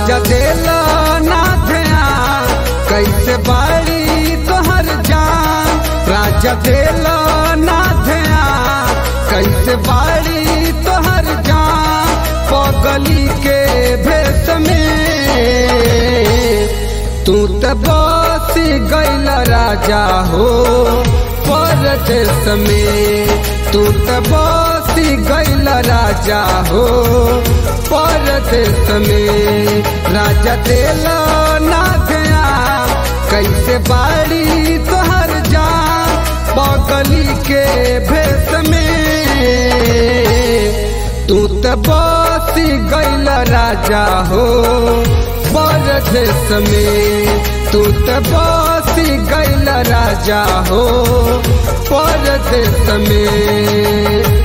राजा देला ना ध्यान कैसे बाड़ी तोहर जान राजा देला ना ध्यान कैसे बाड़ी तोहर जान पगली के भेष में तू त बस गैल राजा हो परदेश में तू त बस गैल राजा हो परदेश में राजा देला ना गया कैसे बाड़ी तोहर जान पगली के भेष में तू त बस गैल राजा हो परदेश में तू त बस गैल राजा हो परदेश में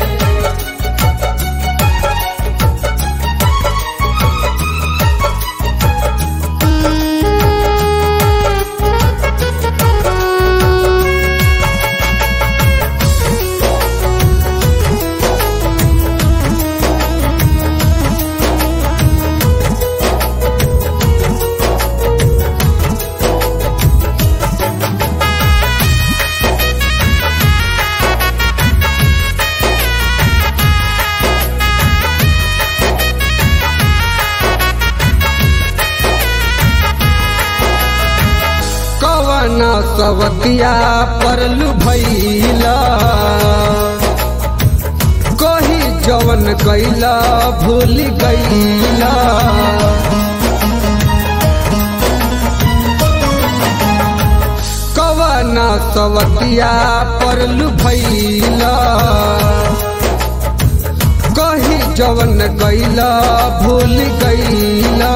कवन सवतिया परलू भैला कही जवन कैला भूल गईला कवन सवतिया परलू भैला कही जवन कैला भूल गईला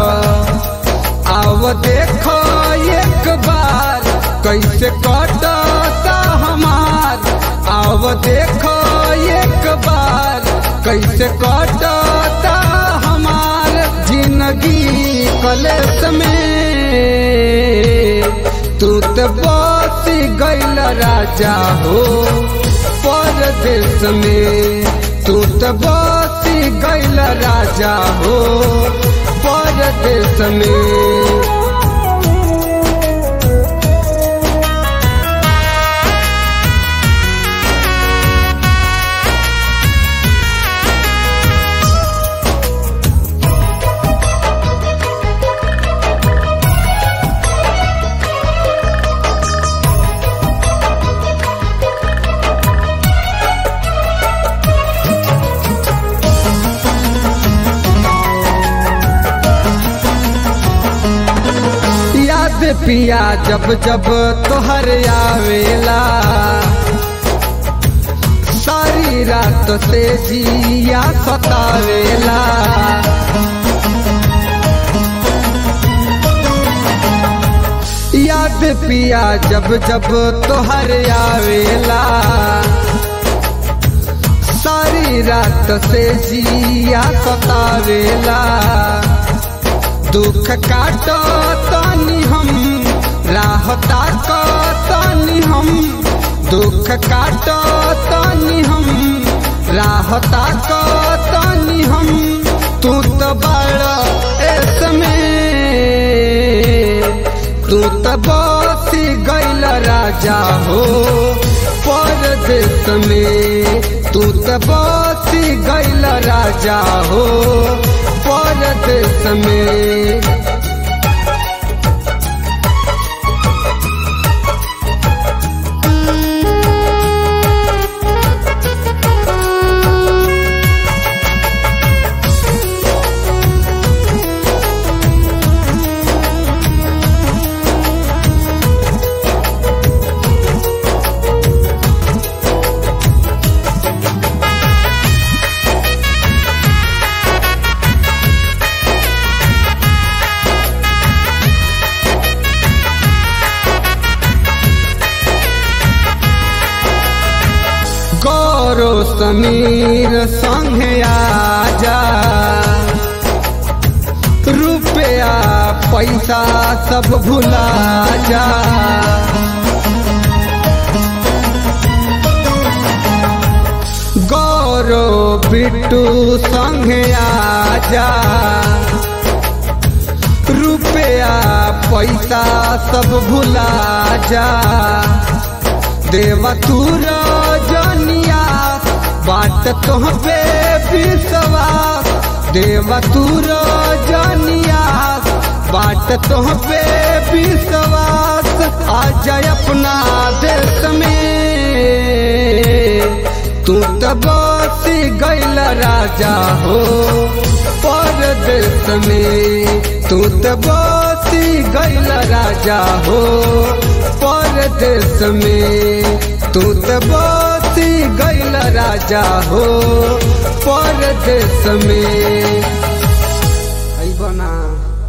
आव देखो एक बार कैसे कटता हमार आव देखो एक बार कैसे कटता हमार जिंदगी कलेस में तू तो बस गैल राजा हो परदेश में तू तो बस गैल राजा हो परदेश में याद पिया जब जब तोहर आवेला सारी रात से जिया सतावेला याद पिया जब जब तोहर आवेला सारी रात से जिया सतावेला दुख काटो तनी हम राहता को तनी हम दुख काटो तनी हम राहता को तनी हम तू तो बड़ा इसमें तू तो बस गैल राजा हो परदेश में तू तो बस गैल राजा हो परदेश में गौरव समीर संगे आजा रुपया पैसा सब भुला जा गौरव बिट्टू संगे आजा रुपया पैसा सब भुला जा देवा तू रजनिया बाट तोहबे विश्वास देवा तू रजनिया बाट तोहबे विश्वास आ जाए अपना देश में तू तो बसी गैल राजा हो परदेश में तू तो बसी गैल राजा हो परदेश में तू तो बसी गैल राजा हो परदेश में आई बना